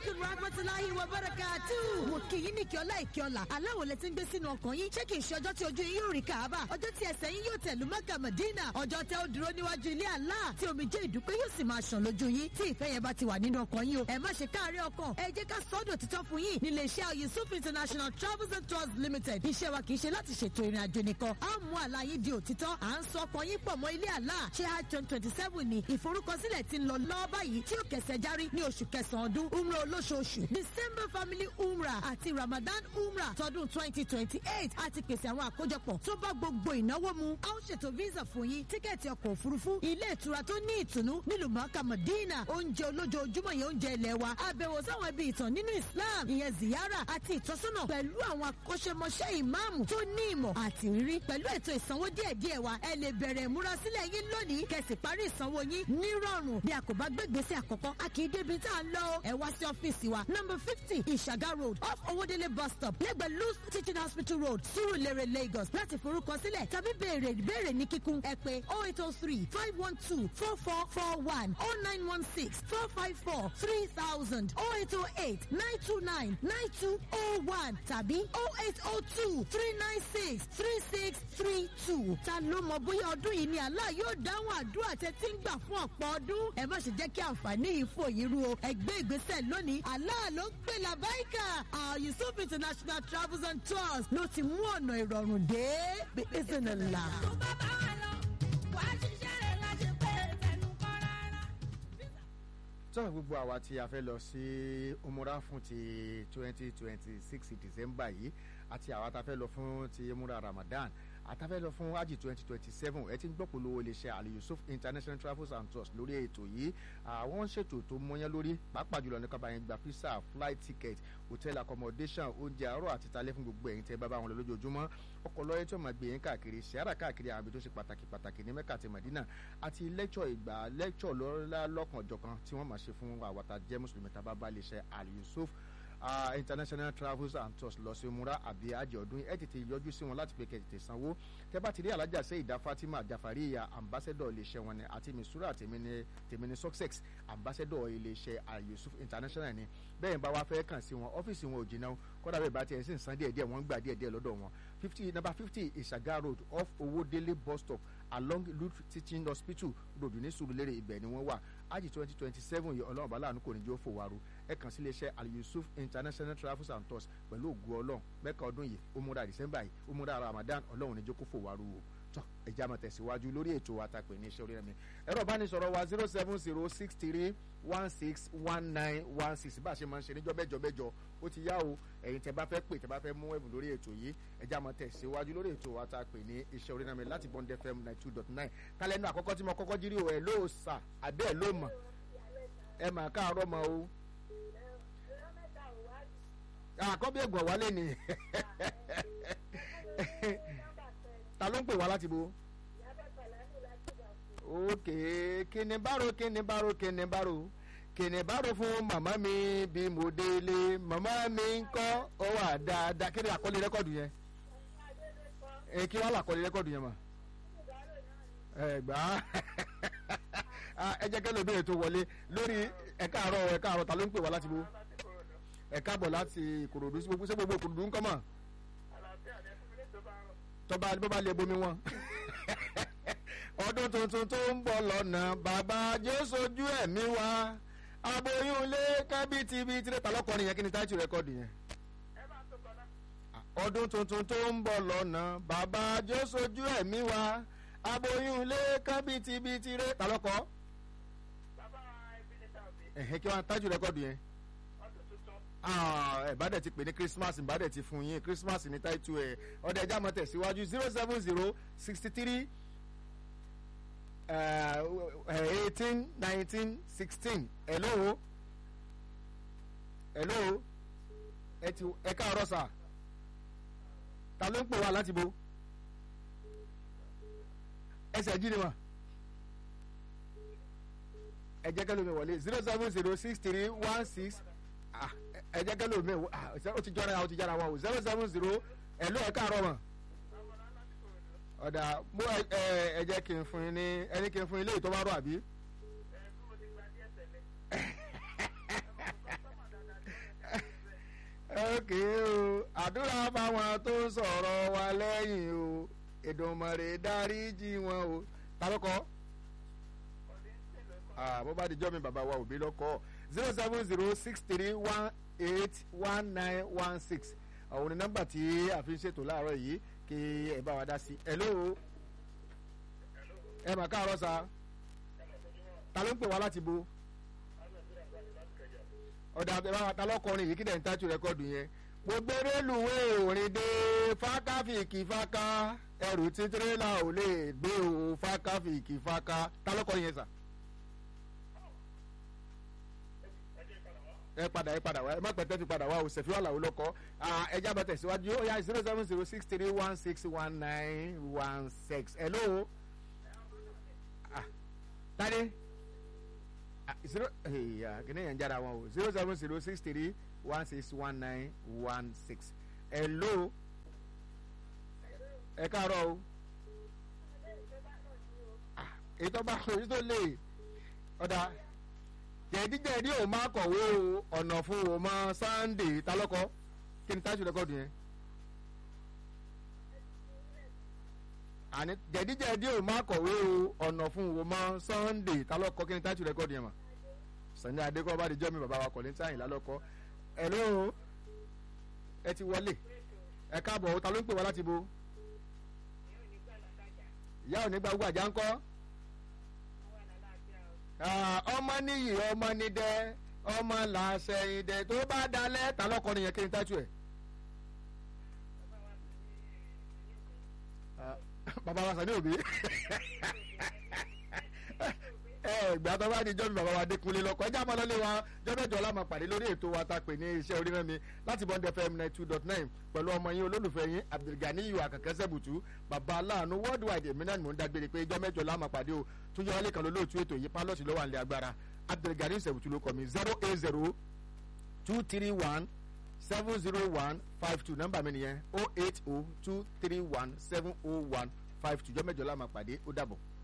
aleykum rahmatulahi wa barakatu. mo kì í ní kí ọlá ìkí ọlá aláwọ̀ lẹ ti ń gbé sínú ọkàn yín ṣé kì í ṣe ọjọ́ tí ojú yín yóò rí kàába ọjọ́ tí ẹsẹ̀ yín yóò tẹ̀lú mọ́kà mọ̀dínà ọjọ́ tẹ́ ó dúró níwájú ilé àlá tí omijé ìdúpẹ́ yóò sì máa ṣàn lójú yín tí ìfẹ́ yẹn bá ti wà nínú ọkàn yín o ẹ má ṣe káàárẹ̀ ọkàn ẹ jẹ́ ká sọ́dọ̀ títọ́ fún yín nílé iṣẹ́ yusuf international travels and tours limited iṣẹ́ wa kì í ṣe láti ṣètò ìrìn àjò nìkan á mú àlá yín di òtítọ́ à ń sọ ọkàn yín pọ̀ mọ́ ilé àlá ṣé hajj twenty seven ni ìforúkọsílẹ̀ ti ń lọ lọ́wọ́ báyìí tí ó kẹsẹ̀ járí ní oṣù kẹsàn-án ọdún umrah olóṣooṣù december family umrah àti ramadan umrah tọdún twenty twenty eight àti pèsè àwọn àkójọpọ̀ tó bá gbogbo ìnáwó mu a ó ṣètò visa fún yín tíkẹ́ẹ̀tì ọkọ̀ òfurufú ilé ìtura tó ní ìtùnú nílùú mọ́kà mọ̀dínà oúnjẹ olójoojúmọ́ yẹn oúnjẹ ilẹ̀ wa àbẹ̀wò sáwọn ibi ìtàn nínú islam ìyẹn ziyara àti ìtọ́sọ́nà pẹ̀lú àwọn akọ́ṣẹ́mọṣẹ́ ìmáàmù tó ní ìmọ̀ àti rírí pẹ̀lú ètò ìsanwó díẹ̀díẹ̀ wa ẹ lè bẹ̀rẹ̀ ìmúrasílẹ̀ yín lónìí kẹsì parí ìsanwó yín nírọ̀rùn bí a kò bá gbégbèsè àkọ́kọ́ a kì í débi tá a ń lọ o ẹ wá sí ọ́fíìsì wa number fifty ìṣàgá road off owódélé bus stop lẹ́gbẹ̀ẹ́ luz teaching hospital road surulere lagos láti forúkọsílẹ̀ tàbí béèrè ìbéèrè ní kíkún ẹ pé oh eight oh three five one two four four four one oh nine one six four five four three thousand oh eight oh eight nine two nine nine two oh one tàbí oh eight oh two three nine six three six three two ta ló mọ bóyá ọdún yìí ni Allah yóò dáhùn àdúrà tẹ tí ń gbà fún ọ̀pọ̀ ọdún ẹ má ṣe jẹ́ kí àǹfààní yìí fò yín ru o ẹgbẹ́ ìgbésẹ̀ lónìí Allah ló ń pè làbáìkà Yusuf International Travels and Tours ló ti mú ọ̀nà ìrọ̀rùn dé bíbí nìlá. tó bá bá wà lọ wàá ṣiṣẹ́ rẹ̀ láti pé tẹnu kọ́ rárá. tọ́ gbogbo àwa tí a fẹ́ lọ sí umura fún ti twenty twenty six december yìí àti àwa tá a fẹ́ lọ fún ti umura ramadan àtàfẹ́ lọ fún hajj twenty twenty seven ẹ ti ń gbọ́ polówó iléeṣẹ́ ali yusuf international travels and tours lórí ètò yìí àwọn ń ṣètò tó mọ́yán lórí pàápàá jùlọ ní kábàáyé gba visa flight ticket hotel accommodation oúnjẹ àárọ̀ àti talẹ́ fún gbogbo ẹ̀yin tẹ́ bá bá wọn lọ lójoojúmọ́ ọkọ̀ lọ́yẹ́ tí ó máa gbé yín káàkiri sahara káàkiri àwọn ibi tó ṣe pàtàkì pàtàkì ní mẹ́kà àti madina àti lẹ́kṣọ̀ ìgbà lẹ́kṣọ̀ lọ́lá lọ́kànjọ̀kan tí wọ́n máa ṣe fún àwàtà jẹ́ mùsùlùmí tá a bá bá iléeṣẹ́ ali yusuf uh, international travels and tours lọ sí múra àbí àjẹ ọdún ẹ tètè yọjú sí wọn láti pé kẹ tètè sanwó tẹ bá ti rí alájà sẹ ìdá fatima jafariya ambassador iléeṣẹ́ wọn ni àti misura tèmínì tèmínì success ambassador iléeṣẹ́ ayusuf international ni bẹ́ẹ̀ bá wá fẹ́ kàn sí wọn ọ́fíìsì wọn ò jìnnà kọ́dà bẹ́ẹ̀ bá tiẹ̀ sì ń san díẹ̀ díẹ̀ wọ́n ń gbà díẹ̀ díẹ̀ lọ́dọ̀ wọn fifty number fifty ìṣàgá road off owódélé bus stop along luth teaching hospital road ní sùúrùlérè ibẹ̀ ni wọ́n wà ájì twenty twenty seven yìí ọlọ́run bá láàánú kò ní jẹ́ ó fòwárò ẹ kàn sí iléeṣẹ́ al-yusuf international travels and tours pẹ̀lú ògùn ọlọ́run mẹ́ka ọdún yìí ó múra december yìí ó múra ramadan ọlọ́run ní jẹ́ kó fòwárò o tọ́ ẹ̀jẹ̀ àmọ̀ tẹ̀síwájú lórí ètò àtàpè ní iṣẹ́ orí ẹ̀mí ẹ̀rọ ìbánisọ̀rọ̀ wa zero seven zero six three one six one nine one six bá a ṣe máa ń ṣe níjọ́ mẹ́jọ mẹ́jọ ó ti yá o ẹ̀yin tẹ́ bá fẹ́ pè tẹ́ bá fẹ́ mú ẹ̀bùn lórí ètò yìí ẹ̀jẹ̀ àmọ̀ tẹ̀síwájú lórí ètò àtàpè ní iṣẹ́ orí ẹ̀mí láti bond fm ninety two dot nine kálẹ̀ náà àkọ́kọ́ tí mo kọ́kọ́ jírí o ẹ̀ ló sà àbẹ́ ẹ̀ ló mọ̀ ẹ mà káàárọ̀ mọ́ o àkọ́bí ẹ̀gbọ̀n wálé ni ta ló ń pè wá láti bo ok kíni bárò kíni bárò kíni bárò kíni bárò fún màmá mi bí mo délé màmá mi ń kọ́ ọ wà dáadáa kí ni àkọlé rẹ́kọ̀dù yẹn ẹ kí wàá làkọlé rẹ́kọ̀dù yẹn mà ẹ gbà á ẹ jẹ́ kẹ́lẹ́ ìbéèrè tó wọlé lórí ẹ̀ka àárọ̀ ẹ̀ka àárọ̀ ta ló ń pè wá láti bo ẹ̀ka bọ̀ láti ìkòròdú sí gbogbo sí gbogbo ìkòròdú ń kọ́ mọ̀ tọ́ba bó bá lè bomi wọn. ọdún tuntun tó ń bọ̀ lọ́nà bàbá jésù ojú ẹ̀mí wa aboyún ilé kábíyèsí tirẹ̀ ta lọ́kọ̀ọ́rin yẹn kí ni táìtì rẹ́kọ̀dù yẹn. ọdún tuntun tó ń bọ̀ lọ́nà bàbá jésù ojú ẹ̀mí wa aboyún ilé kábíyèsí tirẹ̀ ta lọ́kọ̀ọ́. ẹ̀hẹ́ kí wọ́n táìtì rẹ́kọ̀dù yẹn ẹ bá dẹ̀ ti pè ní christmas bá dẹ̀ ti fún yín christmas ní táìtù ẹ̀ ọ̀dẹ̀ ẹja mọ̀ tẹ̀síwájú zero seven zero sixty three eighteen nineteen sixteen hello hello ẹ ti ẹ káàárọ̀ sà ta ló ń pè wá láti bo ẹsẹ̀ jí ni wà ẹ jẹ́ kẹ́lómi wọlé zero seven zero six three one six ẹ jẹ́ kẹ́lò mi ó ti jọra ó ti jára wọn o zero seven zero ẹ ló ẹ káàárọ̀ mọ̀ ọ̀dà mo ẹ jẹ́ kí n fún yín ní ẹni kí n fún yín léyìí tó bá rọ̀ àbí. àdúrà fáwọn tó ń sọ̀rọ̀ wa lẹ́yìn o Èdùmàrè dáríjì wọn o ta ló kọ́ ah bó bá di jọ́ mi bàbá wa òbí lọ́kọ́ zero seven zero six three one eight one nine one six àwọn ní nọ́mbà tí a fi ń ṣètò láàárọ̀ yìí kí ẹ bá wa dá sí hello ẹ mà káàárọ̀ sa ta ló ń pè wá láti bo ọ̀dà àbẹ̀bá ta lọ́kọrin yìí kí dẹ̀ ń tájú rẹ́kọ̀dù yẹn mo gbé rélùwé òrìn dé fákáfìkì fáká ẹrù tí tírélà ò lè gbé o fákáfìkì fáká ta lọ́kọrin yẹn sà. ẹ padà ẹ padà wá ẹ má pẹ́ tẹ́ fi padà wá o ṣẹ̀fí wà làwọn lọ́kọ́ ẹja bá tẹ̀síwájú ó yá zero seven zero six three one six one nine one six hello ah tani ah zero ẹ̀yà kìnìún yẹn ń jára wọn o zero seven zero six three one six one nine one six hello ẹ káàárọ̀ o ah ètò bá èyí tó lè ọ̀dà jẹ̀díjẹ̀dí ò máa kọ̀wé o ọ̀nà fún o mọ Sunday talọ́kọ́ kí ni táṣù rẹ́kọ̀dù yẹn. àní jẹ̀díjẹ̀dí ò máa kọ̀wé o ọ̀nà fún o mọ Sunday talọ́kọ́ kí ni táṣù rẹ́kọ̀dù yẹn mà. Sani Adékọ́ bá di jọ́ mi bàbá wa kọ̀ ní sáyìn lálọ́kọ́. hello ẹ ti wọlé ẹ káàbọ̀ o ta ló ń pè wá láti bo. ìyá ò ní gba gbogbo àjà ń kọ́ ọmọ níyì ọmọ nídẹ ọmọ làṣẹyìndẹ tó bá dalẹ̀ ta lọkọrin yẹn kí n tájú ẹ. bàbá wa sani òbí ìgbà tó bá di jọ́ mi bàbá wa Adékúnlé lọ́kọ̀ ẹjẹ́ àmọ́ lọ́lé wa jọ́mẹ́jọ́ la máa pàdé lórí ètò wa ta pè ní iṣẹ́ oríran mi láti Bond FM ninety two dot nine pẹ̀lú ọmọ yín olólùfẹ́ yín Abdulganiyu Akànkẹ́ Sẹ́bùtù bàbá aláàánú worldwide èmi náà ni mò ń dágbére pé jọ́mẹ́jọ́ la máa pàdé o tún yọ wálé kan lólóòtú ètò yìí pálọ̀tì lọ́wọ́ àlẹ́ agbára Abdulganiyu Sẹ́bùtù ló kọ́ mi zero eight zero two three one seven zero one five two nọ́mbà mi nìyẹn oh eight oh two three one seven oh one five two jọ́mẹ́jọ́ la máa pàdé ó dàbọ̀.